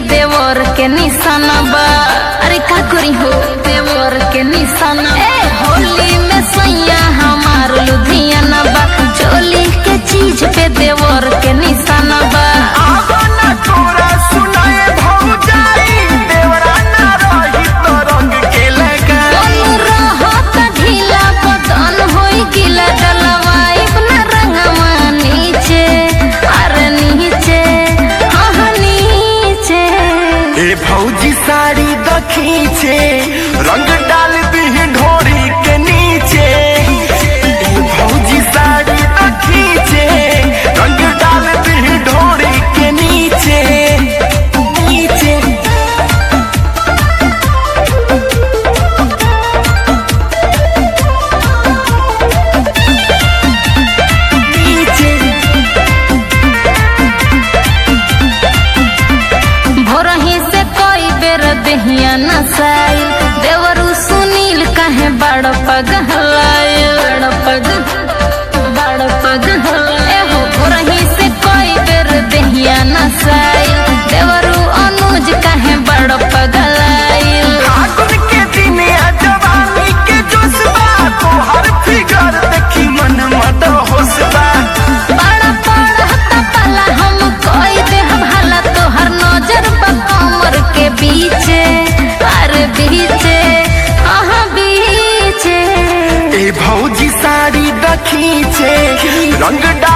देवर के निशाना बा अरे का करी हो देवर के निशाना ए होली में सैया हमार लुधियाना बा चोली के चीज पे देवर के निशाना बा आवाना तोरा सुनाए भौजाई देवरा ना रही तो रंग के लगा दोनों रहत ढीला बदन होई गिला डलवाइब ना रंगवा नीचे अरे नीचे हाँ नीचे ए भौजी साड़ी द खींचे रंग डाल दी ढोरी के नीचे ए भौजी साड़ी द खींचे रंग डाल दी ढोरी के नीचे नीचे नीचे भोरही से कोई बेर देहिया नसाइल देवरू सुनील काहे बड़ पगहलाइल बड़ पग बड़ पगहलाइल एहो भोरही से कोई बेर देहिया नसाइल देवरू अनुज काहे बड़ पगलाइल फागुन के दिन आ जवानी के जोशबा तोहर फिगर देखी मन मत होशबा बड़ा पड़ता पला हम कोई देह भला तोहर नजर बा कमर के बीचे अरे बीचे अहाँ बीचे ए भौजी साड़ी द खींचे रंग डाल